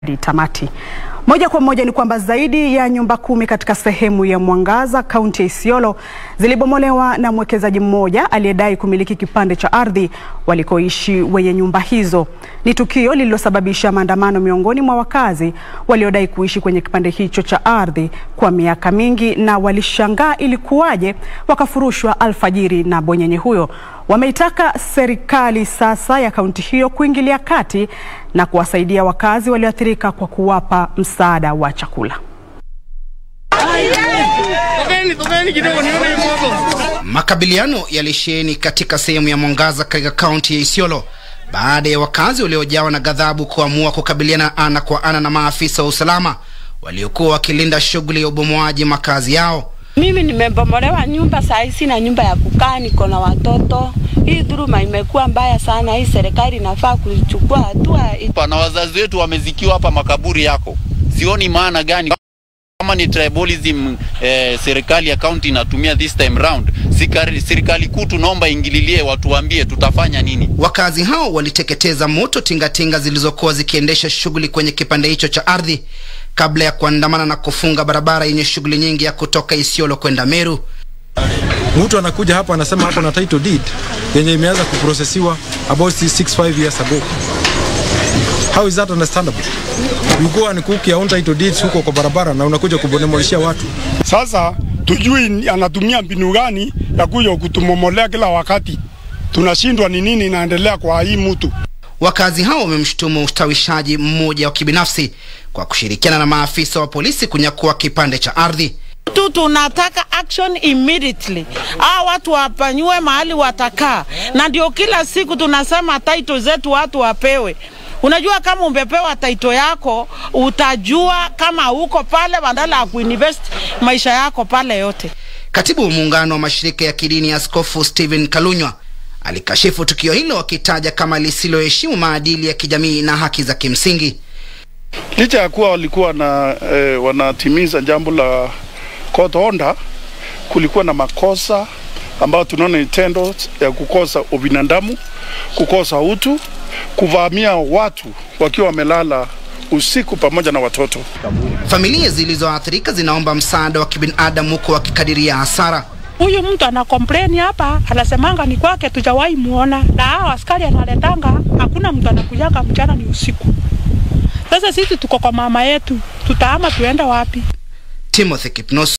tamati. Moja kwa moja ni kwamba zaidi ya nyumba kumi katika sehemu ya Mwangaza kaunti ya Isiolo zilibomolewa na mwekezaji mmoja aliyedai kumiliki kipande cha ardhi walikoishi wenye nyumba hizo. Ni tukio lililosababisha maandamano miongoni mwa wakazi waliodai kuishi kwenye kipande hicho cha ardhi kwa miaka mingi na walishangaa ilikuwaje wakafurushwa alfajiri na bonyenye huyo. Wameitaka serikali sasa ya kaunti hiyo kuingilia kati na kuwasaidia wakazi walioathirika kwa kuwapa msaada wa chakula. Makabiliano yalisheheni katika sehemu ya Mwangaza katika kaunti ya Isiolo baada ya wakazi waliojawa na ghadhabu kuamua kukabiliana ana kwa ana na maafisa wa usalama waliokuwa wakilinda shughuli ya ubomoaji makazi yao. Mimi nimebomolewa nyumba saa hii, sina nyumba ya kukaa, niko na watoto. Hii dhuluma imekuwa mbaya sana. Hii serikali inafaa kuchukua hatua. Na wazazi wetu wamezikiwa hapa makaburi yako, sioni maana gani kama ni tribalism eh, serikali ya county inatumia this time round. Serikali kuu tunaomba ingililie, watuambie tutafanya nini. Wakazi hao waliteketeza moto tingatinga zilizokuwa zikiendesha shughuli kwenye kipande hicho cha ardhi kabla ya kuandamana na kufunga barabara yenye shughuli nyingi ya kutoka Isiolo kwenda Meru. Mtu anakuja hapa anasema hapo na title deed yenye imeanza kuprocessiwa about 65 years ago. How is that understandable? You go and cook your own title deeds huko kwa barabara na unakuja kubonemoleshia watu. Sasa tujui anatumia mbinu gani ya kuja kutumomolea kila wakati. Tunashindwa ni nini inaendelea kwa hii mtu. Wakazi hao wamemshutumu ustawishaji mmoja wa kibinafsi kwa kushirikiana na maafisa wa polisi kunyakua kipande cha ardhi. tu tunataka action immediately. Hao watu wapanyue mahali watakaa, na ndio kila siku tunasema title zetu watu wapewe. Unajua, kama umepewa title yako utajua kama uko pale, badala ya kuinvest maisha yako pale yote. Katibu wa muungano wa mashirika ya kidini ya Askofu Stephen Kalunywa alikashifu tukio hilo akitaja kama lisiloheshimu maadili ya kijamii na haki za kimsingi. Licha ya kuwa walikuwa na eh, wanatimiza jambo la court order, kulikuwa na makosa ambayo tunaona ni tendo ya kukosa ubinadamu, kukosa utu, kuvamia watu wakiwa wamelala usiku pamoja na watoto. Familia zilizoathirika zinaomba msaada wa kibinadamu huko wakikadiria hasara. Huyu mtu ana complain hapa, anasemanga ni kwake, tujawahi muona, na hao askari analetanga, hakuna mtu anakujaga mchana, ni usiku. Sasa sisi tuko kwa mama yetu, tutaama tuenda wapi? Timothy Kipnos